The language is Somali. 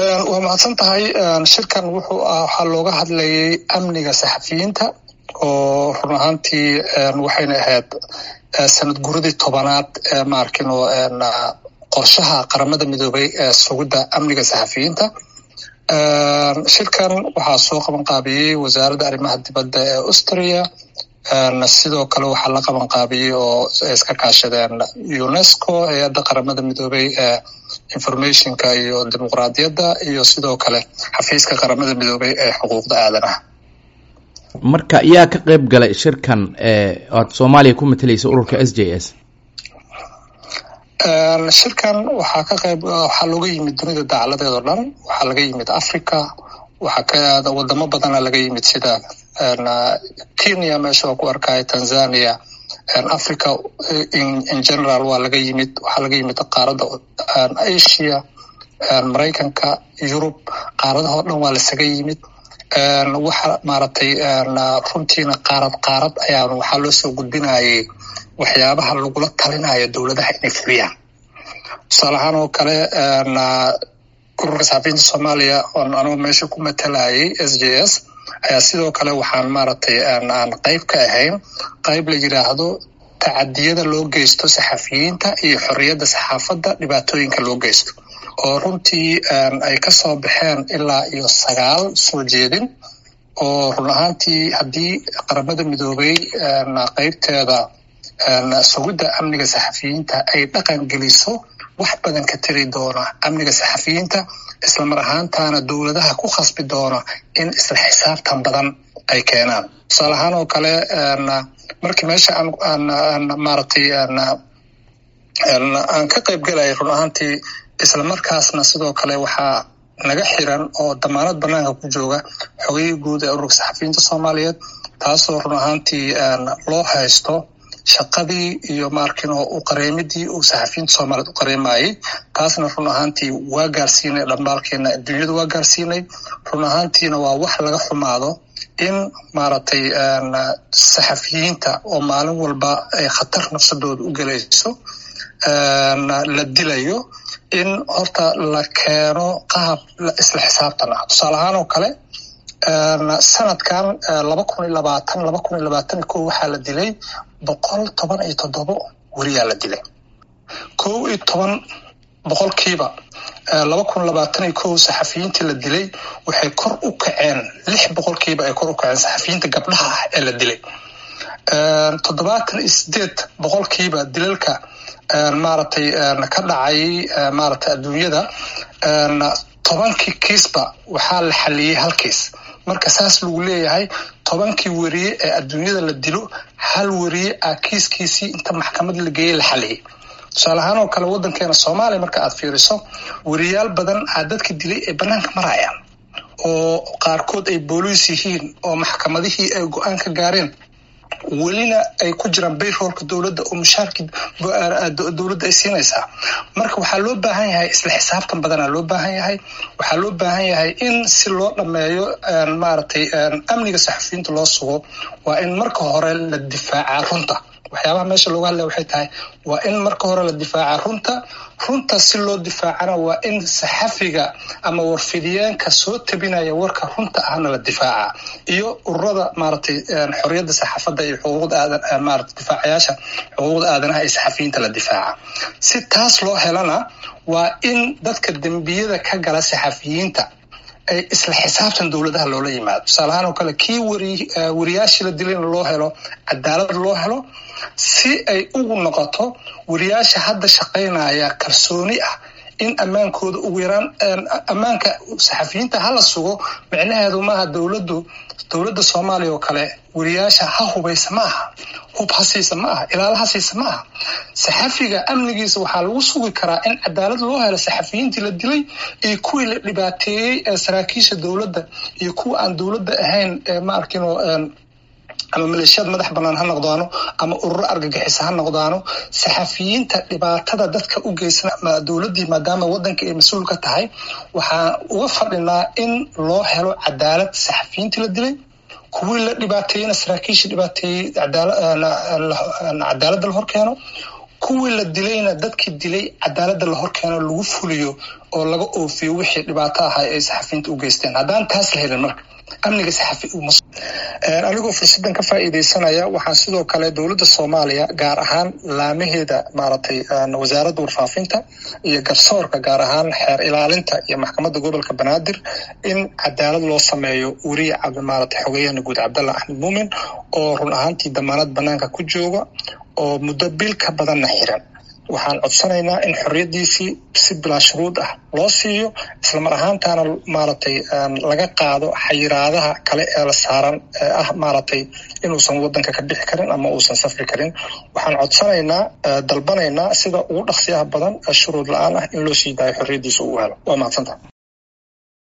waa mahadsan tahay shirkan wuxuu waxaa looga hadlayay amniga saxafiyiinta oo run ahaantii waxayna ahayd sanad guradii tobanaad maarkino qorshaha qaramada midoobay ee sugidda amniga saxafiyiinta shirkan waxaa soo qaban qaabiyey wasaaradda arrimaha dibadda ee austria sidoo kale waxaa la qaban qaabiyey oo iska kaashadeen unesco hay-adda qaramada midoobay ee informationka iyo dimuqraadiyadda iyo sidoo kale xafiiska qaramada midoobay ee xuquuqda aadanaha marka yaa ka qeyb galay shirkan oad soomaaliya ku matalaysa ururka s j s shirkan waxaa ka qayb waxaa looga yimid dunida dacaladeed oo dhan waxaa laga yimid africa waxaa ka wadamo badana laga yimid sida kenya meesha waa ku arkaya tanzania africa in general waa laga yimid waxaa laga yimid qaaradda asia maraykanka yurub qaaradaha o dhan waa lasaga yimid waxa maaragtay runtiina qaarad qaarad ayaa waxaa loo soo gudbinayay waxyaabaha lagula talinayo dowladaha inay fuliyaan tusaale ahaan oo kale ururka saxafiyiinta soomaaliya oon anugu meesha ku matalayay s j s ayaa sidoo kale waxaan maaragtay aan qeyb ka ahayn qeyb la yiraahdo tacadiyada loo geysto saxafiyiinta iyo xorriyadda saxaafadda dhibaatooyinka loo geysto oo runtii ay ka soo baxeen ilaa iyo sagaal soo jeedin oo run ahaantii haddii qaramada midoobay qeybteeda sugidda amniga saxafiyiinta ay dhaqan geliso wax badan ka tiri doona amniga saxafiyiinta islamar ahaantaana dowladaha ku khasbi doona in isla xisaabtan badan ay keenaan tusaale ahaan oo kale markii meesha aan maaragtay aan ka qayb gelaya run ahaantii isla markaasna sidoo kale waxaa naga xiran oo damaanad banaanka ku jooga xogayii guud ee ururka saxafiyiinta soomaaliyeed taasoo run ahaantii loo haysto shaqadii iyo maarkino u qareemidii uu saxafiyiinta soomaaliyeed u qareemayay taasna run ahaantii waa gaarsiinay dhambaalkeena adduunyada waa gaarsiinay run ahaantiina waa wax laga xumaado in maaragtay saxafiyiinta oo maalin walba ay khatar nafsadooda u gelayso la dilayo in horta la keeno qaab isla xisaabtan ah tusaale ahaan oo kale sanadkan laba kun iyo labaatan laba kun iyo labaatan iyo kow waxaa la dilay boqol toban iyo toddobo weriyaa la dilay kow iyo toban boqolkiiba laba kun labaatan iyo kow saxafiyiintii la dilay waxay kor u kaceen lix boqolkiiba ay kor u kaceen saxafiyiinta gabdhaha ah ee la dilay toddobaatan iyo sideed boqolkiiba dilalka maaragtay ka dhacay maaragtay adduunyada tobankii kiisba waxaa la xaliyey hal kiis marka saas lagu leeyahay tobankii weriye ee adduunyada la dilo hal weriye ah kiiskiisii inta maxkamad la geeyey la xaliyey tusaale ahaan oo kale waddankeena soomaaliya marka aad fiiriso weriyaal badan aa dadka dilay ay banaanka marayaan oo qaarkood ay booliis yihiin oo maxkamadihii ay go-aan ka gaareen welina ay ku jiraan bayroolka dowladda oo mushaarkii dowladda ay siinaysaa marka waxaa loo baahan yahay isla xisaabtan badanaa loo baahan yahay waxaa loo baahan yahay in si loo dhameeyo maaragtay amniga saxafiyiinta loo sugo waa in marka hore la difaacaa runta waxyaabaha meesha looga hadlaya waxay tahay waa in marka hore la difaacaa runta runta si loo difaacana waa in saxafiga ama warfidiyeenka soo tabinaya warka runta ahna la difaaca iyo ururada maaragtay xorriyadda saxaafadda iyo xuquuqda aadan maarata difaacayaasha xuquuqda aadanaha ee saxafiyiinta la difaaca si taas loo helana waa in dadka dembiyada ka gala saxafiyiinta ay isla xisaabtan dowladaha loola yimaado tusaale ahaan oo kale kii weri weriyaashii la dilayna loo helo cadaalad loo helo si ay ugu noqoto weriyaasha hadda shaqaynaya kalsooni ah in ammaankooda ugu yaraan ammaanka saxafiyiinta hala sugo micnaheedu maaha dowladdu dowladda soomaaliya oo kale weriyaasha ha hubaysa ma aha hub ha siisa ma aha ilaala ha siisa ma aha saxafiga amnigiisa waxaa lagu sugi karaa in cadaalad loo helo saxafiyiintii la dilay iyo kuwii la dhibaateeyey ee saraakiisha dowladda iyo kuwa aan dowladda ahayn ee ma arkino ama maleeshiyad madax banaan ha noqdaano ama ururo argagixisa ha noqdaano saxafiyiinta dhibaatada dadka u geysan dowladdii maadaama waddanka ay mas-uul ka tahay waxaan uga fadhinaa in loo helo cadaalad saxafiyiintii la dilay kuwii la dhibaateeyena saraakiisha dhibaateeyey cadaaladda la hor keeno kuwii la dilayna dadkii dilay cadaaladda la horkeeno lagu fuliyo oo laga oofiyo wixii dhibaato ahaa ay saxafiyiinta u geysteen haddaan taas la helin marka amniga saxafi anigoo fursaddan ka faa'iidaysanaya waxaan sidoo kale dowladda soomaaliya gaar ahaan laamaheeda maaragtay wasaaradda warfaafinta iyo garsoorka gaar ahaan xeer ilaalinta iyo maxkamadda gobolka banaadir in cadaalad loo sameeyo weriye maaragtay xogeeyahana guud cabdallah axmed muumin oo run ahaantii damaanad banaanka ku jooga oo muddo bil ka badanna xiran waxaan codsanaynaa in xorriyaddiisii si bilaa shuruud ah loo siiyo islamar ahaantaana maaragtay laga qaado xayiraadaha kale ee la saaran ee ah maaragtay inuusan waddanka ka bixi karin ama uusan safri karin waxaan codsanaynaa dalbanaynaa sida ugu dhaqsiyaha badan shuruud la-aan ah in loo sii daayo xorriyaddiisa uu helo waa mahadsanta